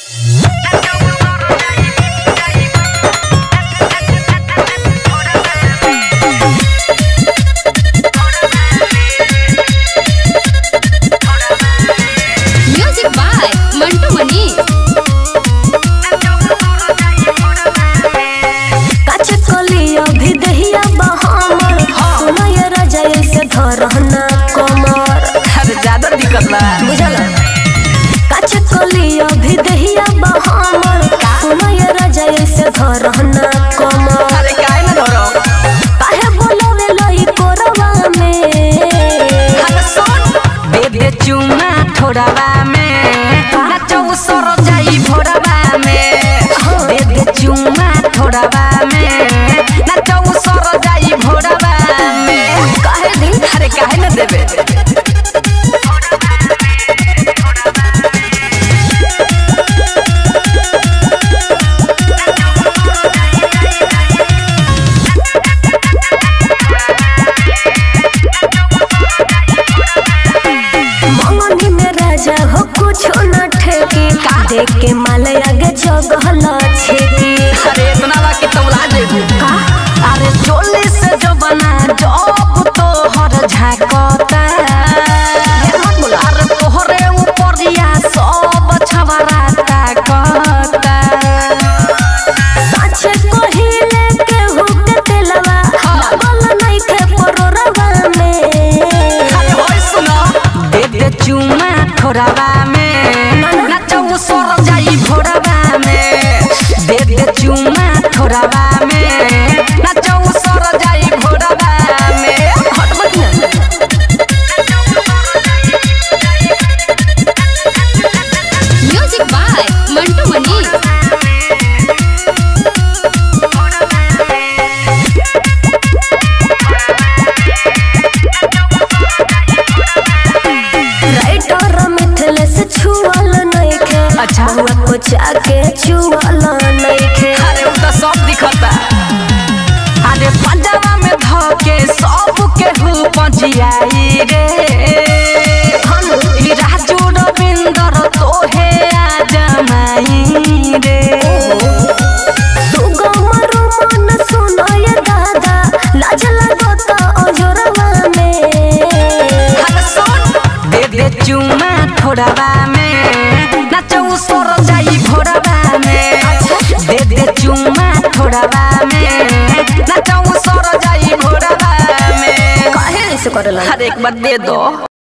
Music by Mantu मनी काच कलिया भी दहिया बहामर सुना ये राजा ऐसे धरहना कमर अरे ज्यादा दिक्कत बा बुझल काच कलिया भी दहिया बहामर सुना ये राजा ऐसे धरहना कमर अरे काहे ना धरो काहे बोलवे लई कोरवा में अरे सुन दे दे चुमा थोड़ावा में नाचो सर जाई भोरवा में दे दे चुमा थोड़ावा में नाचो सर जाई भोरवा में काहे दी अरे काहे ना देबे मंगनी में राजा हो कुछ न ठेकी देख के माल आगे जगहल छेकी अरे इतना बा कि तौला जेबू का अरे चोली से जो बना जब तो हर झाकता अरे तोहरे ऊपरिया सब छवरा ताकता साचे कोहिले केहू के तेलवा लागल नइखे परोरवा में अरे होय सुनो दे दे चुमा थोड़ावा में नाचो सर जाई भोरवा में दे दे चुमा थोड़ावा में नाचो सर जाई भोरवा में हटबत ना music by Mantu Mani writer मिथले से छुअल नइखे अच्छा। हुआ को जाके छुअल नइखे अरे उ त सब दिखता अरे पंजाबा में धके सब के हु पजियाई रे ई राजू रविंदर तोहे आ जमाई रे सुगम मन सुनय दादा लाज लागत अजोरवा में अरे सुन दे दे चुमा थोड़ावा में नाचो सर जाई भोरवा में दे दे चुमा थोड़ावा में नाचो सर जाई भोरवा में काहे ऐसे करेला अरे एक बार दे दो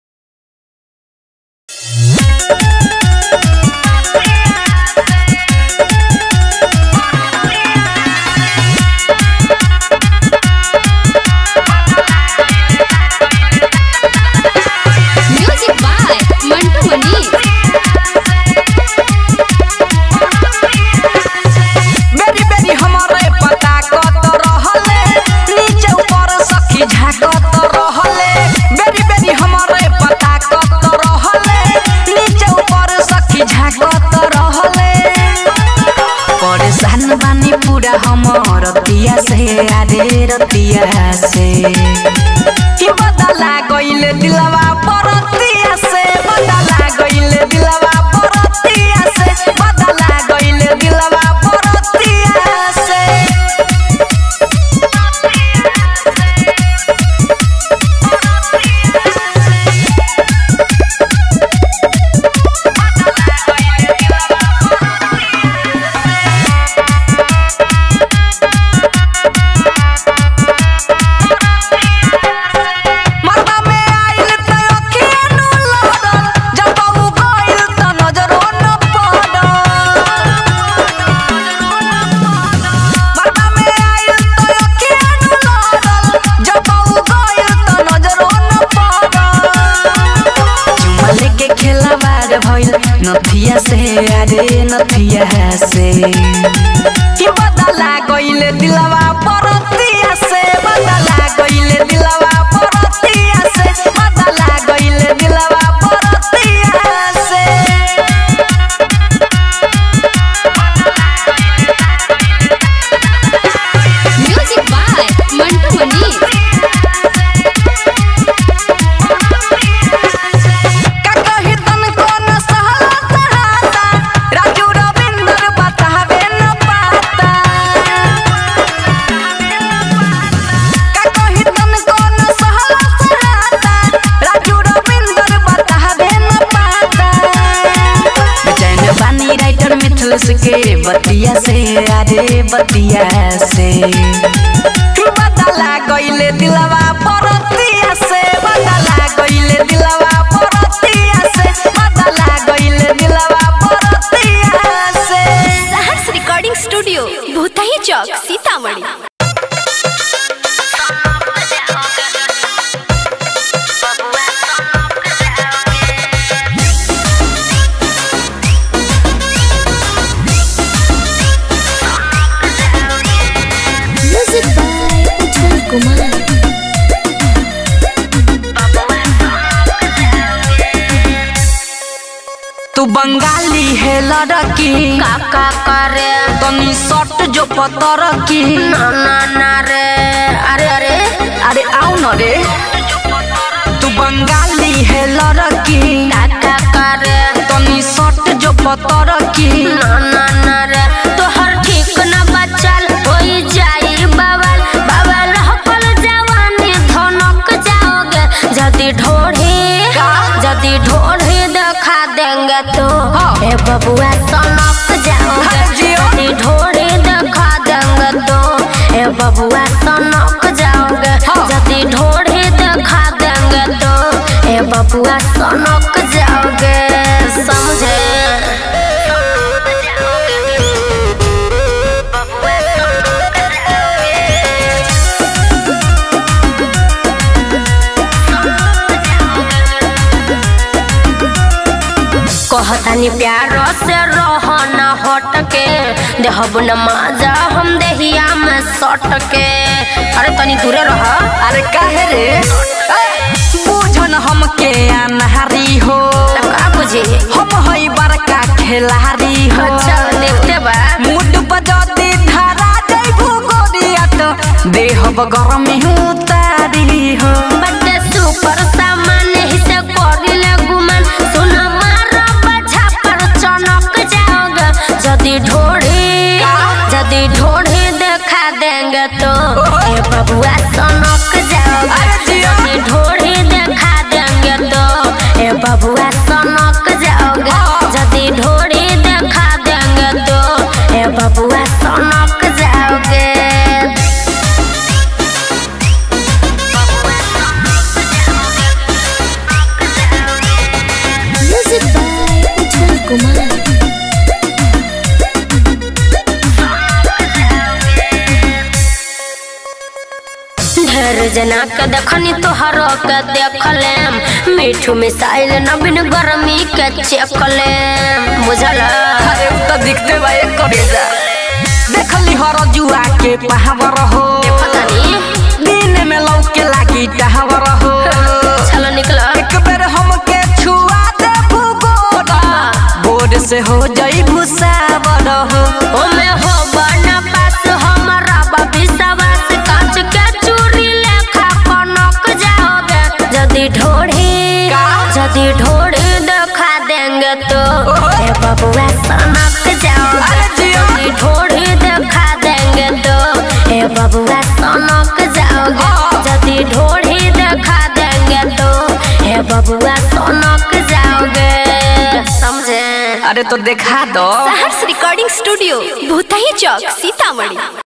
म्यूजिक बाय मंटू मनी बेरी बेरी हमारे पता कत रहले नीचे ऊपर सखी झाकत रहले बेरी बेरी हमारे पता कत रहले नीचे ऊपर सखी झाकत रहले परेशान बानी पूरा हमर रतिया से अरे रतिया से कि बदला गइले दिलवा परतिया से बदला गइले दिलवा परतिया से बदला गइले दिलवा परतिया से मरबा में आइल त अखिया नु लड़ल जब उ गइल त नजरो न पड़ल मरबा में आइल त अखिया नु लड़ल जब उ गइल त नजरो न पड़ल चुमा लेके खेलवार भइल नथिया से अरे नथिया से कि बदला गइले दिलवा परतिया से बदला गइले दिलवा परतिया से बदला गइले दिलवा परतिया से म्यूजिक बाय मंटू मनी का कही तन को न सहला चढ़ाता राजू मिथिलस के बतिया से अरे बतिया से बदला गईले दिलवा परतिया से बदला गईले दिलवा परतिया से बदला गईले दिलवा परतिया से Saharsh recording studio Bhutahi Chowk Sitamarhi music by Ujjwal Kumar तू बंगाली है लड़की काका करे तनी सट जो पतर की ना ना ना रे अरे अरे अरे आओ न रे तू बंगाली है लड़की काका करे तनी सट जो पतर की ना ना ना रे तोहर ठीक न बचल होई जाई बवाल बवाल हकल जवानी धनक जाओगे जदी ढोढ़ी जदी ढोढ़ी दिखा देंगे तो ए बबुआ सनक जाओगे हाँ जियो। जदी ढोढ़ी दिखा देंगे तो ए बबुआ सनक जाओगे जदी ढोढ़ी दिखा देंगे तो ए बबुआ सनक जाओगे समझे कहतानी प्यार से रह न हट के देहब न माजा हम देहिया में सट के अरे तनी दूरे रह अरे काहे रे ए, बुझन हमके अनहारी हो तब का बुझी हम हई बड़का खिलाड़ी हो अच्छा देखते बा मुड बजती धारा जैबू गोरिया तो देहब गरमी उतारी हो बड्डे सुपर सामान ही से करिले गुमान सुन मार बजा पर चनक जाओगे जदी ढोढ़ी जदी ढोढ़ी देखा देंगे तो ए बबुआ सनक जाओगे अरे जिया। जदी ढोढ़ी देखा देंगे तो ए बबुआ सनक जाओगे जदी ढोढ़ी देखा देंगे तो ए बबुआ सनक जाओगे म्यूजिक बाय उज्जवल कुमार ढेर जना के देखनी तोहर के देखलेम मीठू मिसाइल नवीन गर्मी के चेकलेम बुझल अरे उ तो दिखते बा एक करेजा देखली हर जुआ के पहावर हो पतानी दिन में लौके लागी टहावर हो चलो निकल एक बेर हमके छुआ दे भूगोरा बोर्ड से हो जाई भूसावर हो ओमे हो बना पास हमारा विश्वास कांच के चूड़ी लेखा कनक जाओगे जदी ढोढ़ी का? जदी ढोढ़ी देखा देंगे तो ओहो। ए बबुआ सनक जाओगे अरे जियो। जदी ढोढ़ी देखा देंगे तो ए बबुआ सनक जाओगे हाँ। जदी ढोढ़ी देखा देंगे तो ए बबुआ सनक जाओगे समझे अरे तो देखा दो सहर्ष रिकॉर्डिंग स्टूडियो भूतही चौक सीतामढ़ी